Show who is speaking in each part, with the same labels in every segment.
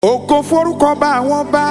Speaker 1: ògo forúkọ bá àwọn bá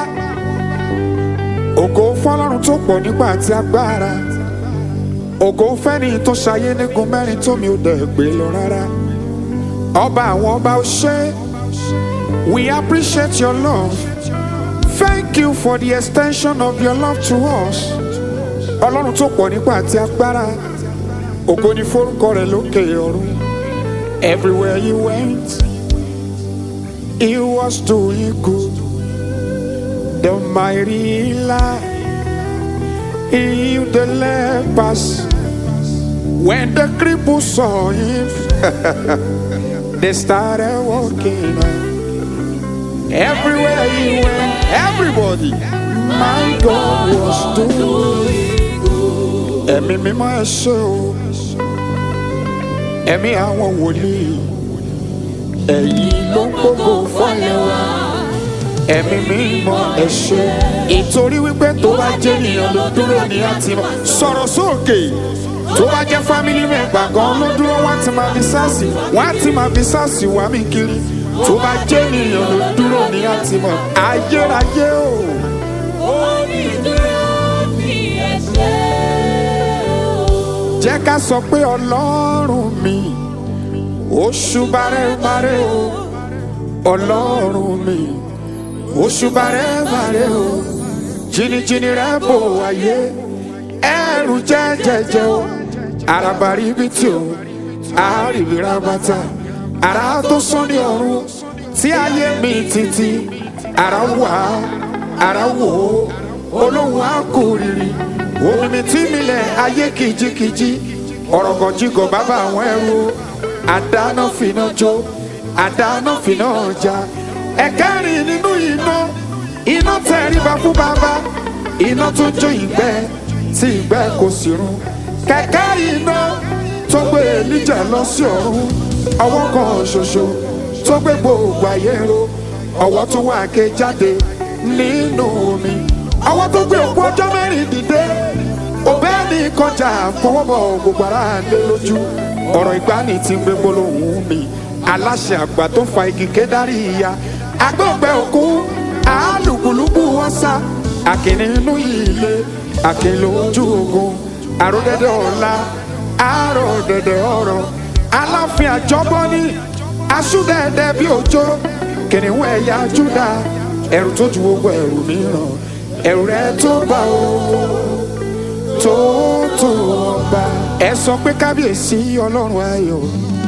Speaker 1: ògo fọlọ́run tó pọ̀ nípa àti agbára ògo fẹ́ni tó ṣayé nígun mẹ́rin tó mi ò dẹ̀ gbé lọ rárá ọba àwọn ọba ó ṣe we appreciate your love thank you for the extension of your love to us ọlọ́run tó pọ̀ nípa àti agbára ògo ni forúkọ rẹ̀ lókè ọ̀run everywhere you went. He was doing good. The mighty light. He healed the lepers. When the cripples saw him, they started walking. Everywhere he went, everybody, my God was doing good. Ẹ̀mí mímọ́ ẹ ṣé o, ẹ̀mí àwọn wòlíì ẹ̀yin ló ń gbogbo fọ́lẹ̀ wa. ẹ̀mí mímọ́ ẹ ṣé. ìtorí wípé tó bá jẹ́ ènìyàn ló dúró ní àti mọ̀. sọ̀rọ̀ sókè tó bá jẹ́ fámìlì mẹ́gbà gan ló dúró wá ti máa fi sáàsì wá ti máa fi sáàsì wá mi kiri. tó bá jẹ́ ènìyàn ló dúró ní àti mọ̀. ayérayé o.
Speaker 2: Onídúró mi ẹ ṣé o.
Speaker 1: jẹ́ ká sọ pé ọlọ́run mi oṣù bàrẹ́bàrẹ́ o ọlọ́run mi oṣù bàrẹ́bàrẹ́ o jìnnìjìnnì rẹ̀ bò wáyé ẹrù jẹ́jẹ́jẹ́ o àràbàrí ibi tí o àárìbìrà bàtà àrà tó sán ní ọ̀run tí ayé mi títí àrà wà àrà wò ó olóhùn àkórìrì omi mi tí mi lẹ̀ ayé kìjikìji ọ̀rọ̀gọ̀jigọ̀ bàbá àwọn ẹrú o àdáná fìná jó àdáná fìná ọjà ẹ̀kẹ́rin nínú iná iná tẹríba fún bàbá iná tó jó ìgbẹ́ tí ìgbẹ́ kò sì run kẹ̀kẹ́ iná tó gbé Èlíjà lọ sí ọ̀run ọwọ́ kan ṣoṣo tó gbé gbogbo ayé ro ọwọ́ tó wà ké jáde nínú omi ọwọ́ tó gbé òkú ọjọ́ mẹ́rin dìde òbẹ́ ní kọjá fọwọ́bọ̀ gbogbo ara lé lójú ọ̀rọ̀ ìgbani ti ń gbé gbólóhùn mi aláṣẹ àgbà tó fa igi kédárì ìyá agbóògbé òkú àálùkùlùkù ọ̀sà àkìní inú ilé àkìlò ojú ogun àròdẹ̀dẹ̀ ọ̀la àròdẹ̀dẹ̀ ọ̀rọ̀ aláfin àjọbọ́ní asúdẹ̀ẹ̀dẹ̀ bí òjò kìnìún ẹ̀yà júdà ẹ̀rù tó ju gbogbo ẹ̀rù mìíràn ẹ̀rù rẹ̀ tó bá o tó tó ọba. ẹ sọ pé kábíyèsí ọlọ́run ayọ̀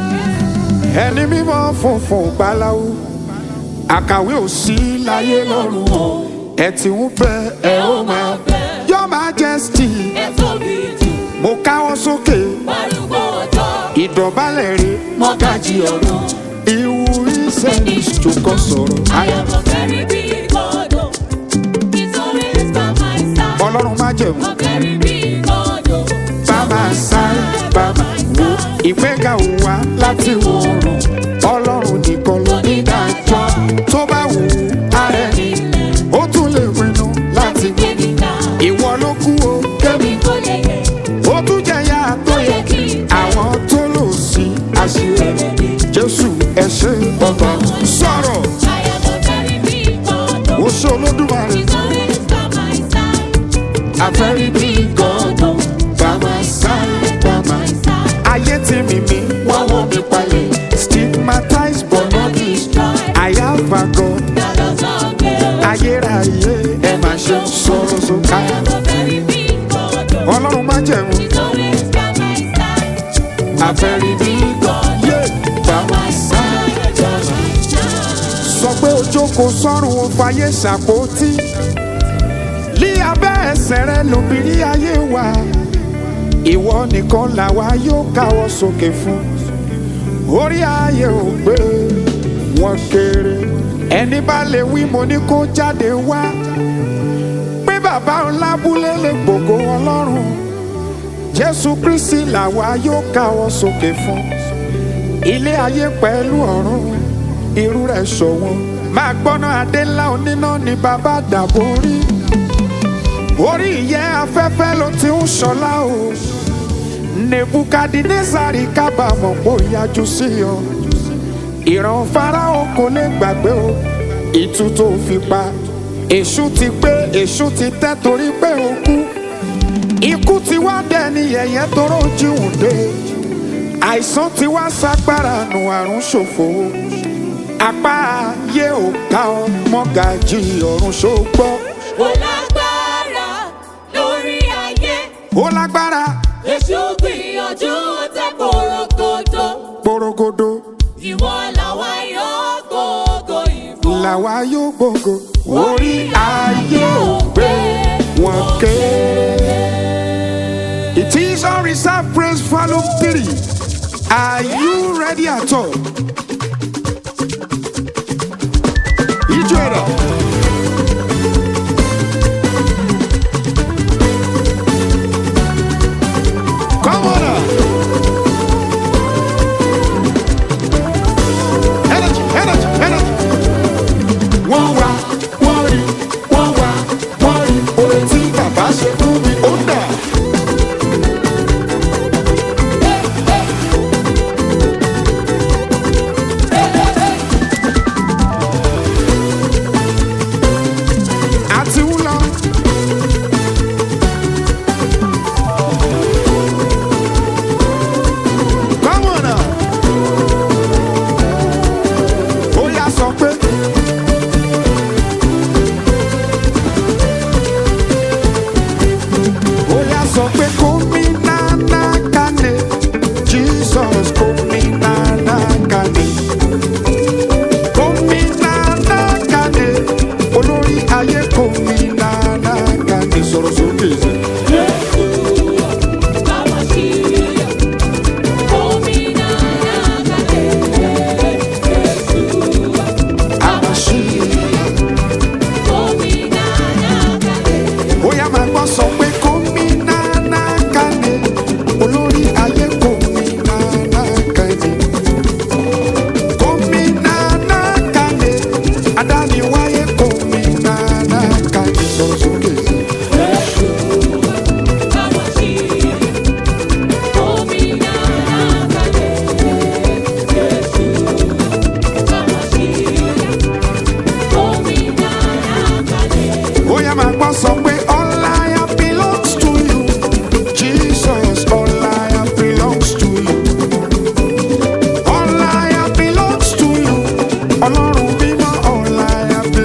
Speaker 1: ẹni mímọ́ funfun gbaláwo àkàwé ò sí láyé lọ́run o ẹ ti ń bẹ ẹ ó máa bẹ your majesty
Speaker 2: Ẹ tóbi jù
Speaker 1: mo káwọ́ sókè
Speaker 2: arúgbó ọjọ́.
Speaker 1: ìdọ̀bálẹ̀ rẹ̀
Speaker 2: Mọ́gàjì ọ̀run.
Speaker 1: ìwú ìsẹ́ni ìjòkó sọ̀rọ̀
Speaker 2: I am a very big God. oh. He's always by my side.
Speaker 1: ọlọ́run má jẹ̀mú
Speaker 2: A very big God. oh.
Speaker 1: bàbá sáré bàbá wo ìgbéga ò wá láti wọ̀rùn ọlọ́run nìkan ló ní dájọ́ tó bá wù ú ààrẹ ni ó tún lè pinnu láti gbé
Speaker 2: Gbé mi ga.
Speaker 1: ìwọ ló kú o
Speaker 2: Kẹ́mi kò lè yẹ.
Speaker 1: ó tún jẹyà tó yẹ kí àwọn tó lò sí àṣírí jésù ẹ ṣé ọba sọ̀rọ̀
Speaker 2: I am a very big God.
Speaker 1: ó
Speaker 2: oh.
Speaker 1: ṣe olódùmarè
Speaker 2: He's always by my side.
Speaker 1: àfẹ́rí bí gọ́dọ̀ bàbá sáré bàbá
Speaker 2: Side.
Speaker 1: ayé tí mi mi wọ́n wọ́n mi palẹ̀ stigmatized but not destroyed I have a God
Speaker 2: God does not fail.
Speaker 1: ayérayé ẹ máa ṣe sọ̀rọ̀ sókè
Speaker 2: I am a very big God. oh.
Speaker 1: ọlọ́run má jẹ̀mú
Speaker 2: He's always by my side.
Speaker 1: àfẹ́rí bí gọ́dọ̀ bàbá sáré bàbá. sọ pé o jókòó sọ́run o fàyè ṣàpótí lí abẹ́ ẹsẹ̀ rẹ lóbìnrin ayé wa ìwọ nìkan làwa yóò káwọ́ sókè fún orí ayé ò gbé wọn kéré ẹni bá lè wí mo ní kó jáde wá pé bàbá ńlá búlé lè gbògo ọlọ́run jésù kristi làwa yóò káwọ́ sókè fún ilé ayé pẹ̀lú ọ̀run irú rẹ̀ ṣọ̀wọ́n máa gbọ́ná adé ńlá oníná ni bàbá dàbò rí orí ìyẹ́ afẹ́fẹ́ ló ti ń ṣọlá o nebukadinezari kábàámọ̀ pò yájú sí ọ ìran farao kò lè gbàgbé o ìtú tó fi pa èṣù ti gbé èṣù ti tẹ́ torí pé ó kú ikú ti wá dẹni yẹ̀yẹ́ toró jíhùn dé àìsàn ti wá ságbára nù àrùn ṣòfò apá ayé ò ká ọ mọ́gàjì ọ̀run ṣògbọ́
Speaker 2: Ó lágbára lórí ayé.
Speaker 1: ó lágbára
Speaker 2: Èṣù gbìyànjú tẹ korogodo.
Speaker 1: gbòrògodò
Speaker 2: Ìwọ làwa yóò gbogbo ìfún.
Speaker 1: làwa yóò gbòǹgò orí ayé ò gbé wọn ké. It is unreserved praise volume three. Are you ready at all? Ijó ẹ̀rọ. Come on now. Energy, energy, energy. Wọ́n wá, wọ́n rí, wọ́n wá, wọ́n rí. Orin tí bàbá ṣe fún mi, ó dà. Àti ń lọ. Come on now. Ó yá sọ pé. Ó yá sọ pé kómi nánà kàní. Jesus kómi nánà kàní. Kómi nánà kàní. Olórí ayé kómi nánà kàní. Sọ̀rọ̀ sókè sí.
Speaker 2: Báwa ṣí omi náà kàlẹ́.
Speaker 1: Àmàṣí.
Speaker 2: Omi náà kàlẹ́.
Speaker 1: Ó yá máa gbọ́ sọ pé kómi nánà kàní. Olórí ayé kómi nánà kàní. Kómi nánà kàní. Adániwáyé kómi nánà kàní. Sọ̀rọ̀ sókè sí.
Speaker 2: Báwa ṣí omi náà kàlẹ́. Báwa ṣí omi náà kàlẹ́.
Speaker 1: Ó yá máa gbọ́ sọ pé all I have belongs to you. Jesus, all I have belongs to you. All I have belongs to you. Ọlọ́run mímọ́, all I have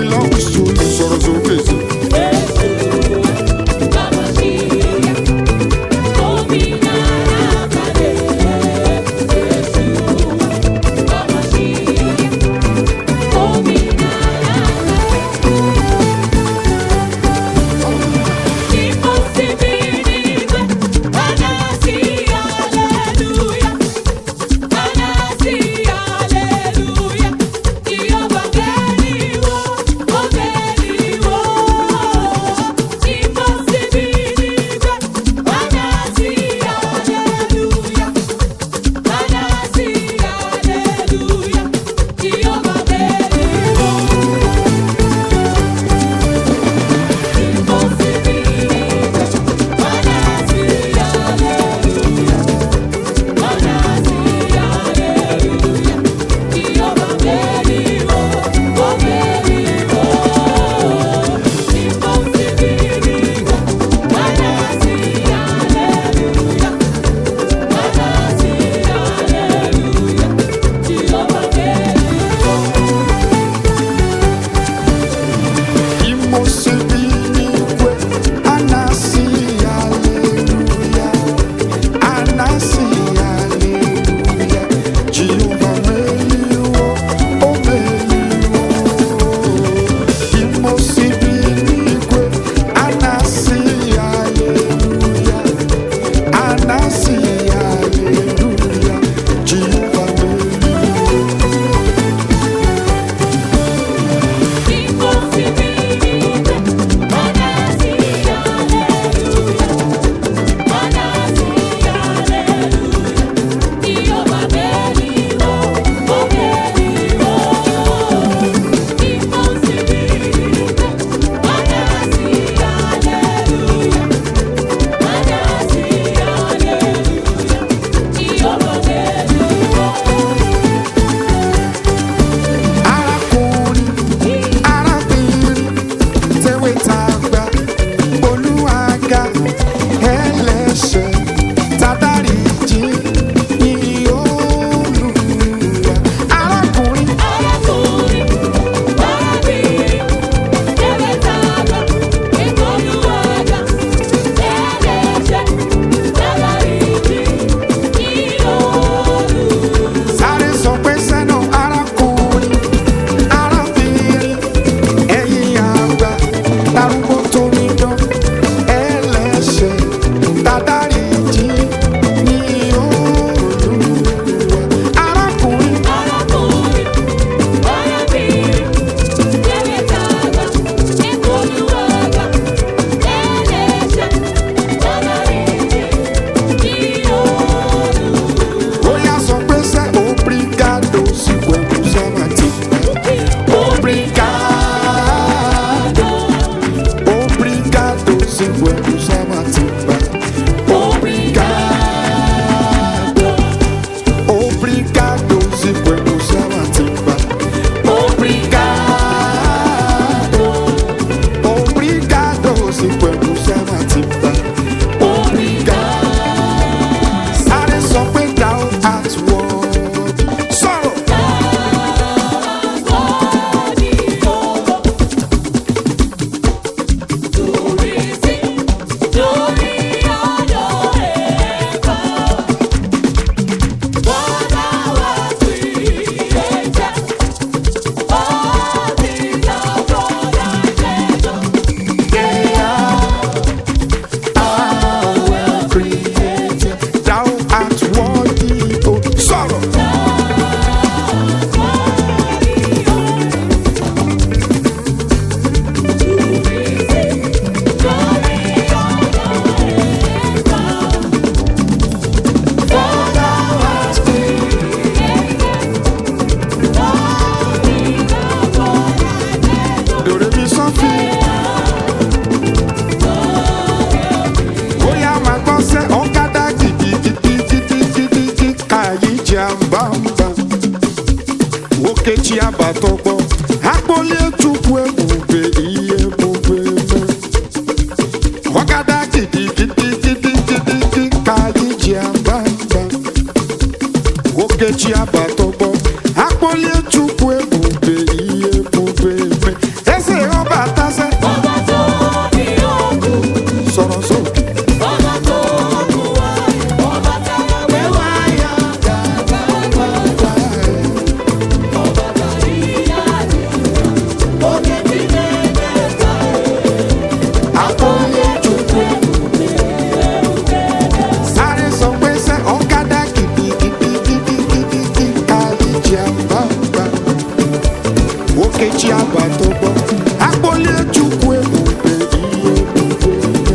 Speaker 1: tó gbọ́ agboolé chukwu ebube ihe ebube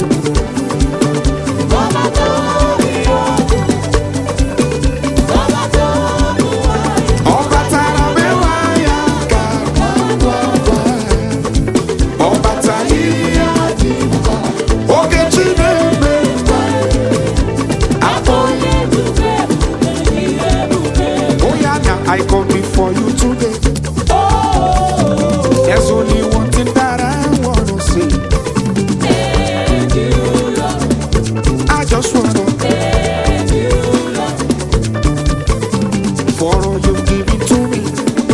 Speaker 2: Ọba tó rí ọdún. Ọba tó mú wáyé.
Speaker 1: ọba tara mẹ́wàá ya ka gbagba ọba ta ihe adị mma oge chi na-eme mma agboolé
Speaker 2: Ebube, ebube, ihe ebube.
Speaker 1: Oh yeah, now I come before you today. There's only one thing that I wanna say.
Speaker 2: Thank you, Lord.
Speaker 1: I just wanna
Speaker 2: Thank you, Lord.
Speaker 1: for all you've given to me,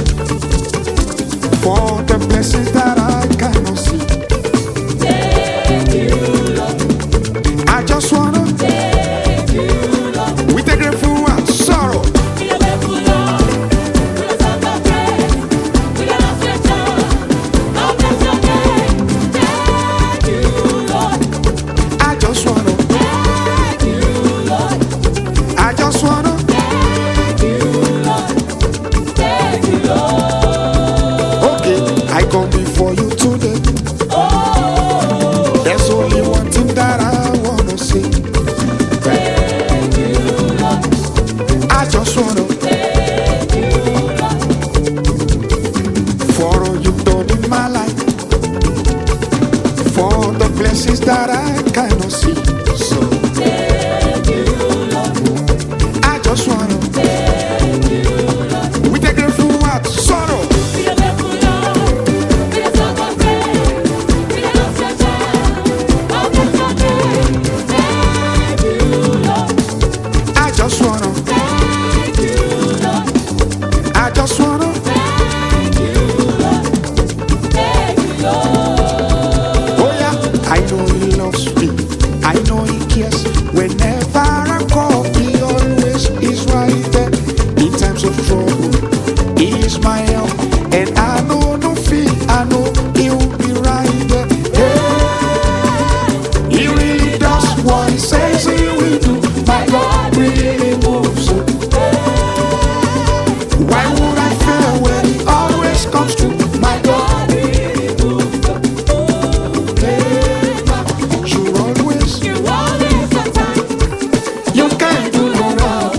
Speaker 1: for the blessings that I cannot see.
Speaker 2: Thank you, Lord.
Speaker 1: I just wanna,
Speaker 2: Thank you, Lord.
Speaker 1: with a grateful heart, sorrow.
Speaker 2: We are grateful, Lord. We are so grateful. We are not grateful. Oh, bless your name. Thank you, Lord.
Speaker 1: I just wanna,
Speaker 2: Thank you, Lord.
Speaker 1: I just wanna,
Speaker 2: Thank you, Lord. Thank you, Lord.
Speaker 1: okay, I come before you today. There's only one thing that I wanna say.
Speaker 2: Thank you, Lord.
Speaker 1: I just wanna,
Speaker 2: Thank you, Lord.
Speaker 1: for all you've done in my life, for the blessings that I cannot see. So
Speaker 2: Thank you, Lord.
Speaker 1: I just wanna,
Speaker 2: Thank you, Lord.
Speaker 1: with a grateful heart, sorrow.
Speaker 2: We are grateful, Lord. We are so grateful. We are not grateful. Oh, bless your name. Thank you, Lord.
Speaker 1: I just wanna,
Speaker 2: Thank you, Lord.
Speaker 1: I just wanna,
Speaker 2: Thank you, Lord. Thank you, Lord.
Speaker 1: oh yeah, I know He loves me, I know He cares. Whenever I call, He always is right there. In times of trouble, He is my help, and I know no fear. I know He'll be right there. Hey, He really does what He says He will do. My God really moves. Why would I fear when He always comes through? My God, you always,
Speaker 2: You always on time.
Speaker 1: you can't do no wrong.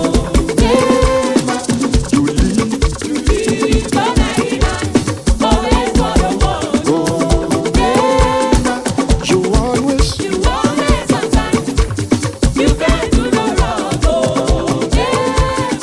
Speaker 1: You lead,
Speaker 2: So many nights, always for the one.
Speaker 1: you always,
Speaker 2: You always on time. You can't do no wrong. Oh, yeah.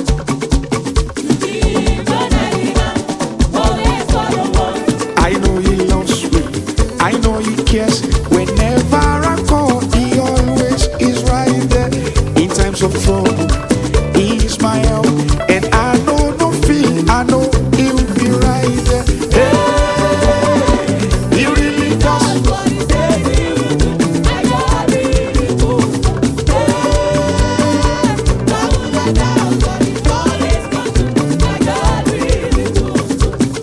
Speaker 2: You so many nights, always for the one.
Speaker 1: I know He loves me, I know He cares. Whenever I call, He always is right there. In times of trouble, He is my help, and I know no fear. I know He'll be right there. Hey, He really does.
Speaker 2: What he says he will do, I God really moves. I would not doubt what he's always come to. I God really moves.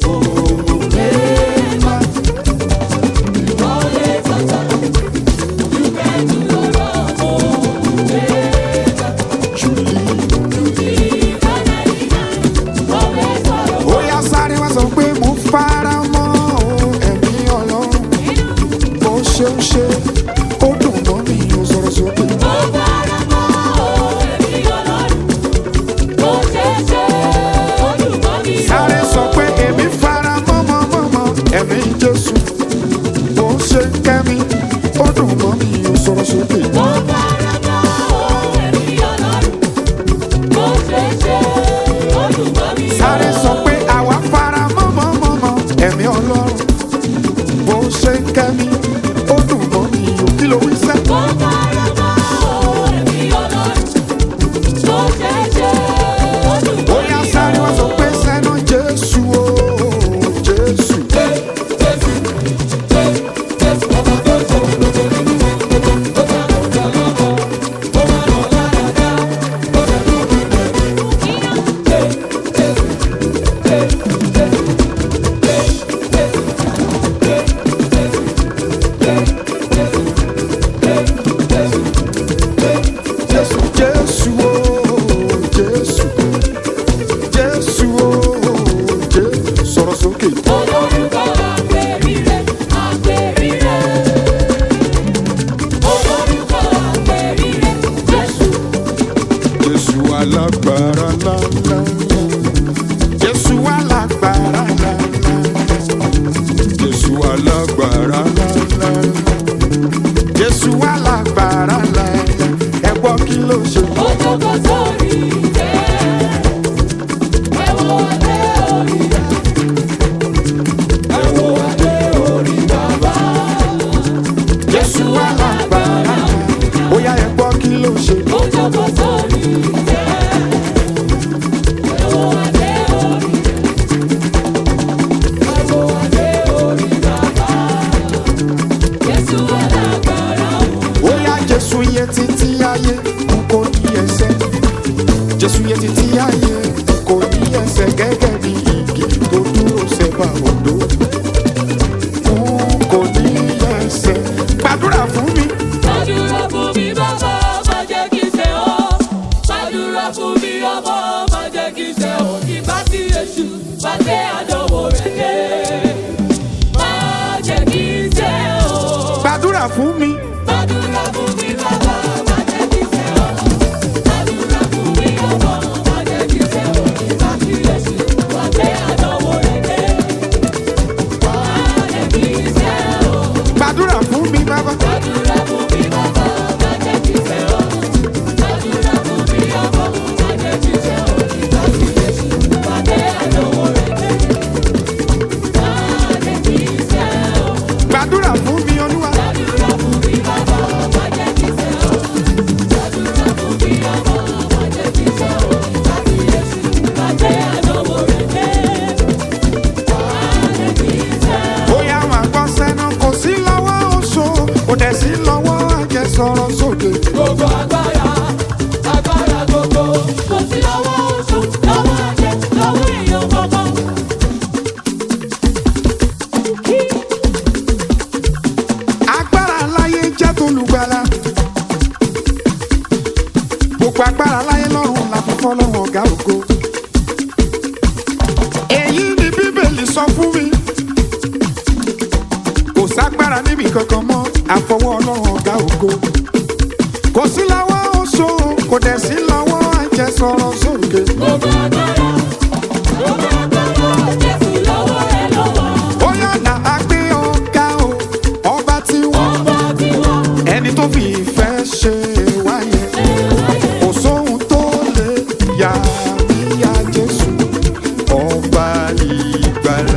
Speaker 2: You always on time. You can't do no wrong. Oh, yeah.
Speaker 1: You lead.
Speaker 2: You be so many nights, always for the
Speaker 1: ó yá sáré wá sọ pé mo fara mọ́ o, ẹ̀mí ọlọ́run bó ṣe ń ṣe ó dùn mọ́ mi ò sọ̀rọ̀ sókè.
Speaker 2: Ó fara mọ́ ẹ̀mí Ọlọ́run. Bó ṣe ṣe, ó dùn mọ́ mi o.
Speaker 1: sáré sọ pé èmi fara mọ́ mọ́ mọ́ mọ́ ẹ̀mí jésù bó ṣe ń kẹ́ mi ó dùn mọ́ mi ò sọ̀rọ̀ sókè.
Speaker 2: Ó fara mọ́ ẹ̀mí Ọlọ́run. Bó ṣe ṣe, ó dùn mọ́ mi o.
Speaker 1: sáré sọ pé àwa fara mọ́ mọ́ mọ́ mọ́ ẹ̀mí ọlọ́run bó ṣe ń kẹ́ mi ó dùn mọ́ mi ò kí ló wí sẹ́.
Speaker 2: Ó fara mọ́ ẹ̀mí Ọlọ́run. Bó ṣe ṣe, ó dùn
Speaker 1: ó
Speaker 2: mọ́
Speaker 1: yá
Speaker 2: mi
Speaker 1: sáré wá
Speaker 2: o.
Speaker 1: sọ pé sẹ́nu jésù o jésù. alágbára ńlá jésù alágbára ńlá ẹ gbọ́ kí ló ṣe.
Speaker 2: Ó jókòó sórí ìtẹ́. Ẹ wo adé orí rẹ̀. Ẹ wo adé orí bàbá.
Speaker 1: jésù alágbára ńlá bóyá ẹ gbọ́ kí ló ṣe.
Speaker 2: Ó jókòó sórí ìtẹ́. Ẹ wo adé orí rẹ̀. Ẹ wo adé orí bàbá. Jésù alágbára o.
Speaker 1: bóyá jésù yẹ títí ayé n kò ní ẹsẹ̀ jésù yẹ títí ayé n kò ní ẹsẹ̀ gẹ́gẹ́ bí igi tó dúró sẹ́bà odò n kò ní ẹsẹ̀ gbàdúrà fún mi.
Speaker 2: Gbàdúrà fún mi bàbá, má jẹ́ kí n ṣẹ̀ ọ́. Gbàdúrà fún mi ọmọ, má jẹ́ kí n ṣẹ̀ ọ́. Ìgbà tí èṣù bá tẹ àdánwò rẹ̀ dé. Má jẹ́ kí n ṣẹ̀ ọ́.
Speaker 1: gbàdúrà fún mi.
Speaker 2: Gbàdúrà fún mi bàbá, má jẹ́ kí n ṣẹ̀ ọ́. Gbàdúrà fún mi ọmọ, má jẹ́ kí n ṣẹ̀ ọ́. Ìgbà tí èṣù bá tẹ àdánwò rẹ̀ dé. Má jẹ́ kí n ṣẹ̀ ọ́.
Speaker 1: gbàdúrà fún mi bàbá.
Speaker 2: Gbàdúrà fún mi bàbá, má jẹ́ kí n ṣẹ̀ ọ́. Gbàdúrà fún mi ọmọ, má jẹ́ kí n ṣẹ̀ ọ́. Ìgbà tí Jésù bá dé àdánwò rẹ̀ dé. Má jẹ́ kí n ṣẹ̀ ọ́.
Speaker 1: gbàdúrà fún mi olúwa.
Speaker 2: Gbàdúrà fún mi bàbá, má jẹ́ kí n ṣẹ̀ ọ́. Gbàdúrà fún mi ọmọ, má jẹ́ kí n ṣẹ̀ ọ́. Ìgbà tí Jésù bá dé àdánwò rẹ̀ dé. Má jẹ́ kí n ṣẹ̀ ọ́.
Speaker 1: bóyá wà gbọ́ sẹ́nu kò sí lọ́wọ́ oṣù kò dẹ̀ sí lọ́wọ́ àjẹsọ̀rọ̀ sóde.
Speaker 2: Gbogbo agbára, agbára gbogbo, kò sí lọ́wọ́ oṣù, lọ́wọ́ ajé, lọ́wọ́ èèyàn kankan.
Speaker 1: agbára láyé jẹ́ tolùgbàlà. gbogbo agbára láyé lọ́rùn la fi fọ́ lọ́wọ́ ọ̀gá ògo. èyí ni bíbélì sọ fún mi. kò ságbára níbi kankan mọ́ àfọwọ́ ọlọ́run ọ̀gá ògo. kò sí lọ́wọ́ oṣù kò dẹ̀ sí lọ́wọ́ àjẹsọ̀rọ̀ sóde.
Speaker 2: Gbogbo agbára, gbogbo agbára, Jésù lọ́wọ́ rẹ̀ ló wà.
Speaker 1: ó yànnà àgbé ọ̀gá o ọba tí wọ́n.
Speaker 2: Ọba tí wọ́n
Speaker 1: ẹni tó fi ìfẹ́ ṣe wáyé kò sóhun tó lè yà mí yá jésù ọba ìgbàlà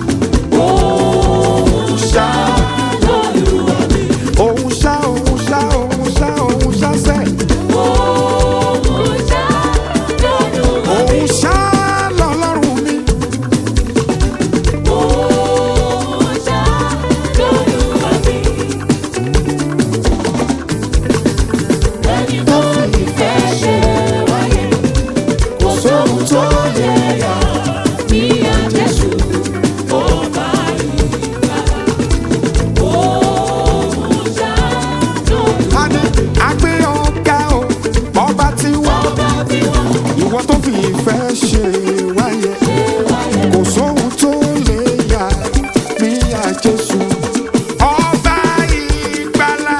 Speaker 1: òun ṣá
Speaker 2: lọ́lùwà mi.
Speaker 1: òun ṣá òun ṣá òun ṣá òun ṣá sẹ́
Speaker 2: Òun ṣá lọ́lùwà mi.
Speaker 1: òun ṣá lọ́lọ́run mi
Speaker 2: Òun ṣá lọ́lùwà mi. Ẹni tó fi ìfẹ́ ṣe wáyé.
Speaker 1: kò sóhun tó lè yà
Speaker 2: Bí a Jésù, ọba ìgbàlà. Òun ṣá lọ́lùwà
Speaker 1: á ní àgbé ọ̀gá o ọba tí wọ́n
Speaker 2: Ọba tí wọ́n
Speaker 1: ìwọ tó fi ìfẹ́ ṣe wáyé. kò sóhun tó lè yà mí yá jésù. ọba ìgbàlà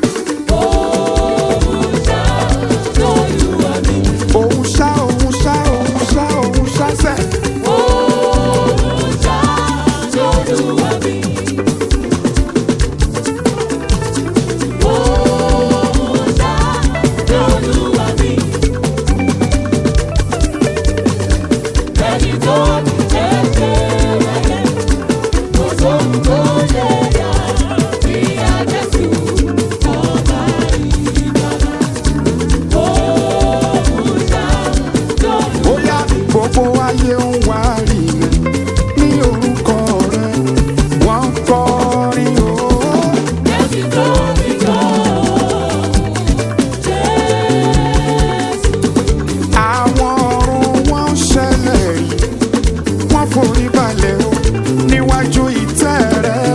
Speaker 2: òun ṣá lọ́lùwà mi.
Speaker 1: òun ṣá òun ṣá òun ṣá òun ṣá sẹ́.
Speaker 2: Òun ṣá lọ́lùwà mi. Òun ṣá lọ́lùwà mi. Ẹni tó ti tẹ̀sẹ̀ wáyé, kò sóhun tó lè yà bí a Jésù ọba ìgbàlà. Òun ṣá lọ́lùwà mi.
Speaker 1: bóyá gbogbo ayé ń wá rí rẹ ní orúkọ rẹ wọ́n ń kọrin o.
Speaker 2: Jésù tó ti jọ Jésù.
Speaker 1: àwọn ọ̀run wọ́n ń ṣẹlẹ̀ rí wọ́n forí balẹ̀ o níwájú ìtẹ́ rẹ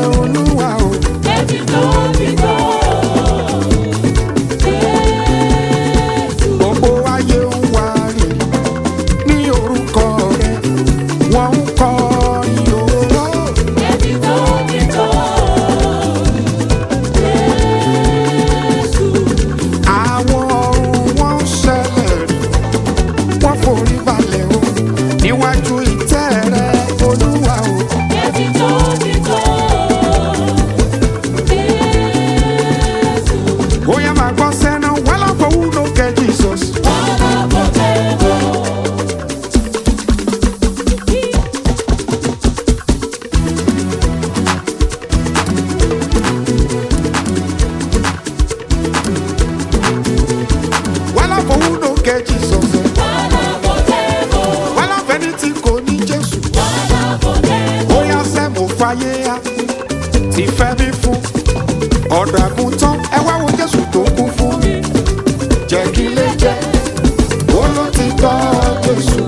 Speaker 1: ti fẹ́ mi fún ọ̀dọ̀ àgùntàn ẹ wá wo jésù tó kú fún mi jẹ́ kí lè jẹ́ ó ló ti tọ́ jésù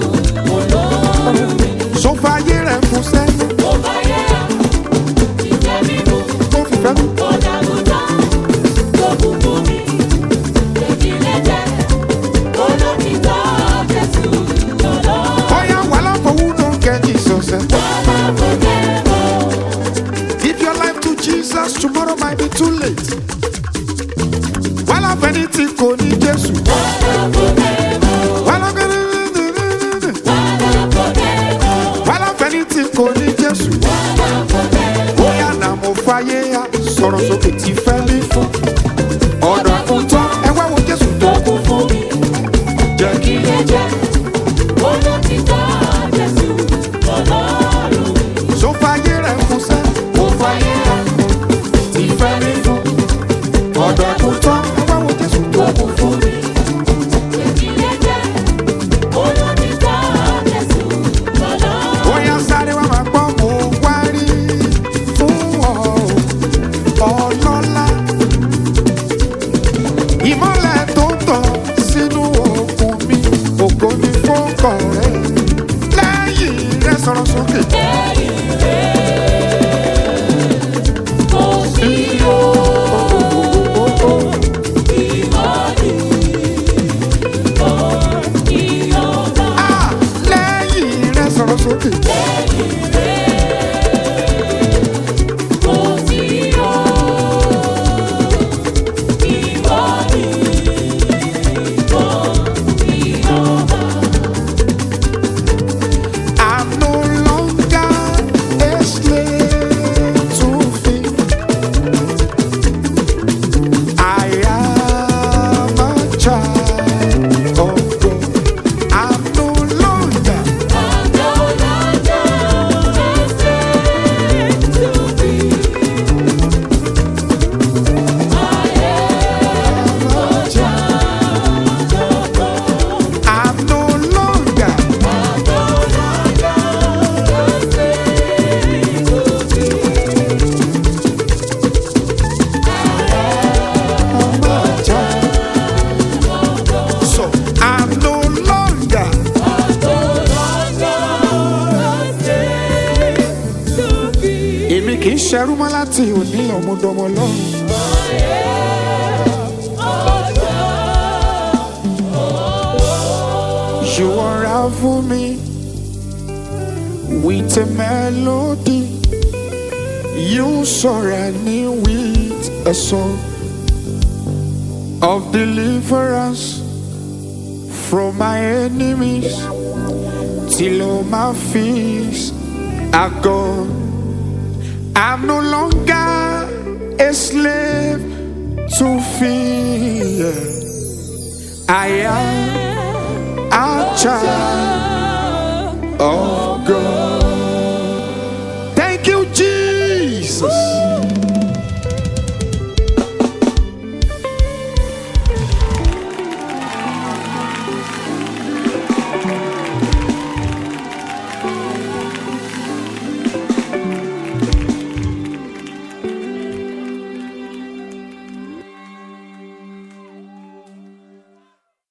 Speaker 1: sọfà ayé rẹ̀ fún sẹ́yìn tó fi fẹ́ mi. Oya wala for who don't get Jesus. eh. Give your life to Jesus, tomorrow might be too late. Wala fẹ́nitì kò ní Jésù. Wala Wala fẹ́nitì kò ní Jésù. Oya na mo fàyè ya, sọ̀rọ̀ sókè tí fẹ́ mi fún. Ọ̀dọ̀ àkútọ́, ẹ wá wo Jésù tó kú fún mi. Jẹ́ kí lè jẹ́. So fàyè rẹ̀ fún sẹ́, mo fàyè rẹ̀ tí fẹ́ mi fún. Ọ̀dọ̀ àkútọ́, ẹ wá wo Jésù tó kú fún mi. Bóyá sáré wá máa gbọ́ mo wá rí fún ọ ọlọ́lá. Ìmọ̀lẹ̀ tó tàn sínú òkun mi, ògo ni fọ́kàn rẹ̀. Lẹ́yìn rẹ̀ sọ̀rọ̀ sókè. Ah, lẹ́yìn rẹ̀ sọ̀rọ̀ sókè. I'm no longer a slave to fear. I am a child of God. I'm no longer. a child of God. I'm no longer. I'm a child. So I'm no longer. Èmi kì í ṣerú mọ́ láti òní ọmọdọ́mọ lọ́rùn. You unravel me with a melody. You surround me with a song of deliverance from my enemies till all my fears are gone. I'm no longer a slave to fear. I am a child of God.